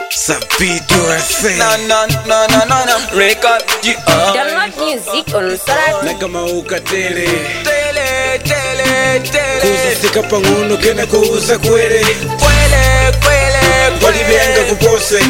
Sabido FM No, no, no, no, no, no. Record G. Uh. Download music on Sarati. na kama ukatele Tele, tele, tele. kuzisika pang'ono kena kuuza kwere Kwele, kwele, palibenga kupose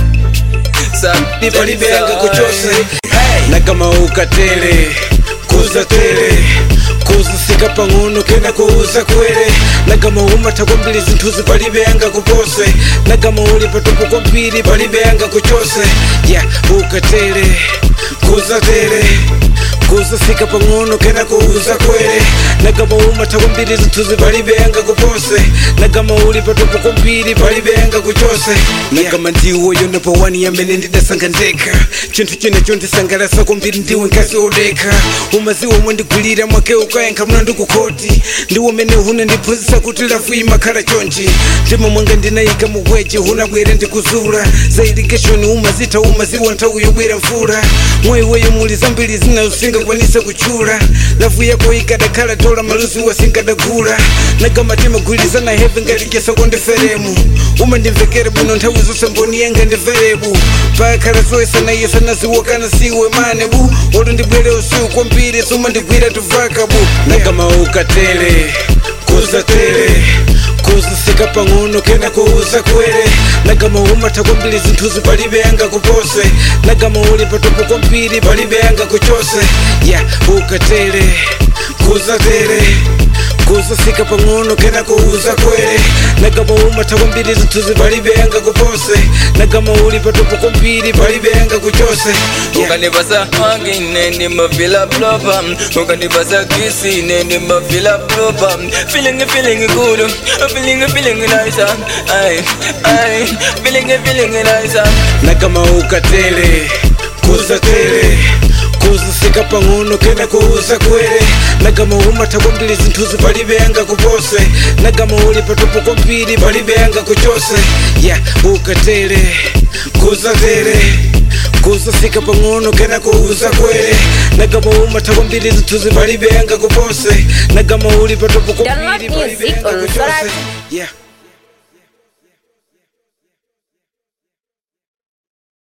Sabi, palibenga sorry. kuchose Hey. na kama ukatele kuza tele kuzisika pang'ono kena kuuza kwere na kama umata kwambiri zinthuzi palibenga kupose na kama uli patupo kwambiri palibenga kuchose ya ukatele kuza tele kuzasika pang'ono kena kuuza kwere na kama umata kwambiri zinthuzi palibenga kupose na kama uli patupo kwambiri palibenga kuchose na kama ndiwo yonepo wani yamene ndidasanga ndekha chinthu chinecho ndisangalasa kwambiri ndiwe nkasi odekha umaziwo mwendigwirira mwake ukayankha muna ndikukoti ndiwo mene hune ndiphunzitsa kuti lafu imakhala chonchi ndimo mwanga ndinayika mugweje hunabwere ndikuzula za irrigation umazitha umaziwo nthawi yobwera mvula mwayiweyo muli zambiri zinasingakwanisa kuchula lafu yako ikadakhala tola maluzi wasingadagula nagama timagwirizana heve ngatikesa kondiferemu umandimvekere bwino nthawi zonse mboni yenga ndiverebu pakhala zoyesana yesana ziwokana siwe manebu olo ndibwere usiku kwambiri sumandigwira tuvakabu nagama ukatele kuza tele kuzisika pang'ono kena kuuza kwere nagama umatha kwambiri zinthuzi palibenga kupose nagama uli patopo kwambiri palibenga kuchose ya ukatele kuza tele kuzasika pang'ono kena kuuza kwere nagama umatha kwambiri zinthuzi palibenga kupose nagama uli patopo kwambiri palibenga kuchose yeah. ukanipasa wangine ndimafila propa ukanipasa kisine ndimafila propa feeling feeling good feeling feeling nice ay ay feeling feeling nice na kama ukatele kuza tele kuzisika pang'ono kena kuuza kwere na kama umatha kwambiri zinthuzi palibenga kupose na kama uli patopo kwambiri palibenga kuchose ya ukatele kuza tele kuzasika pang'ono kena kuuza kwere na kama umatha kwambiri zinthuzi palibenga kupose na kama uli patopo kwambiri Download music palibenga on kuchose Sarati. yeah